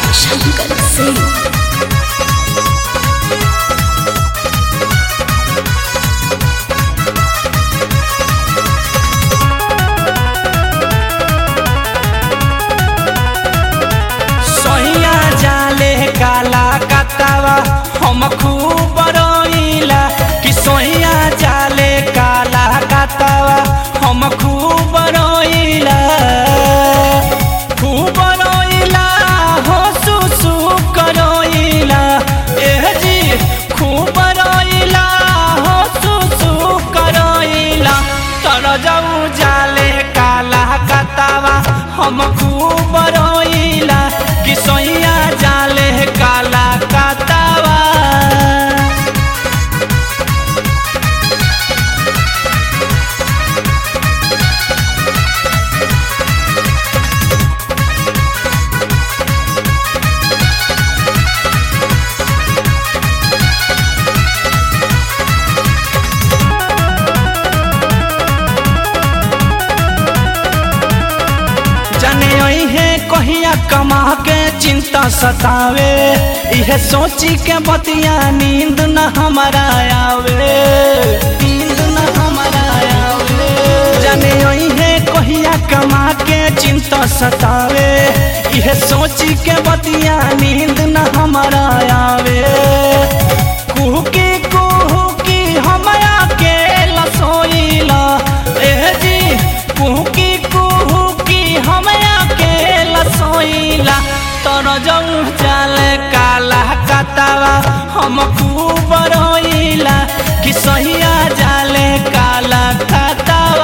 शंकर सिंह सहिया जाले काला कतावा हम खूब रोइला कि सहिया जाले काला कतावा हम खूब रोइला खूब रोइला हो सुसु करोइला एह जी खूब रोइला हो सुसु करोइला तर जाऊ जाले काला कतावा हम खूब रोइला कि सोइया जाले काला कतावा जाने है कहिया कमा के चिंता सतावे इहे सोची के बतिया नींद न हमारा आवे नींद न हमारा आवे जाने है कहिया कमा के चिंता सतावे इहे सोची के बतिया नींद न हमारा आवे कुहकी कुहकी हमारा के लसोइला एह जी कुहकी कुहकी हमारा के लसोइला तोर जऊ जाले काला कतावा हम खूब रोइला कि सहिया जाले काला कतावा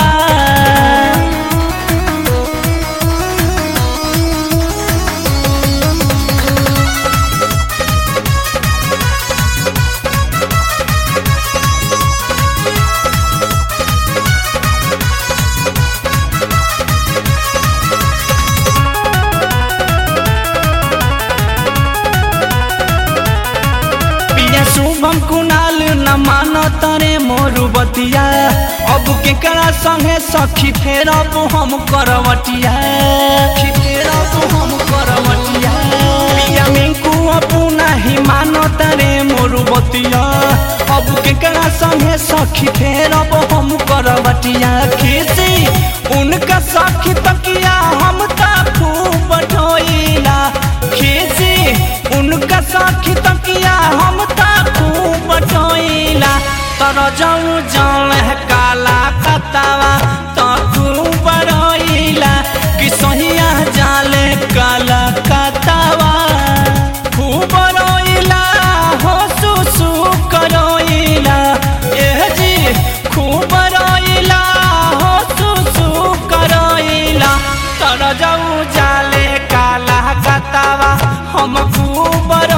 पिया शुभम कुणाल न मानो तरे मोरू बतिया अब केकरा संगे सखी फेर अब हम करवटिया सखी फेर अब हम करवटिया पिया मिंकू अपू नहीं मानो तरे मोरू बतिया अब केकरा संगे सखी फेर अब हम करवटिया खीसी उनका सखी तकिया हम ता खूब ढोइला खीसी उनका साखी तकिया हम ता खूब टोइला तर जाऊ जान काला कतावा तो खूब रोइला कि सहिया जाले काला कतावा खूब रोइला हो सुसु करोइला एह जी खूब रोइला हो सुसु करोइला तर जाऊ जाले काला कतावा हम खूब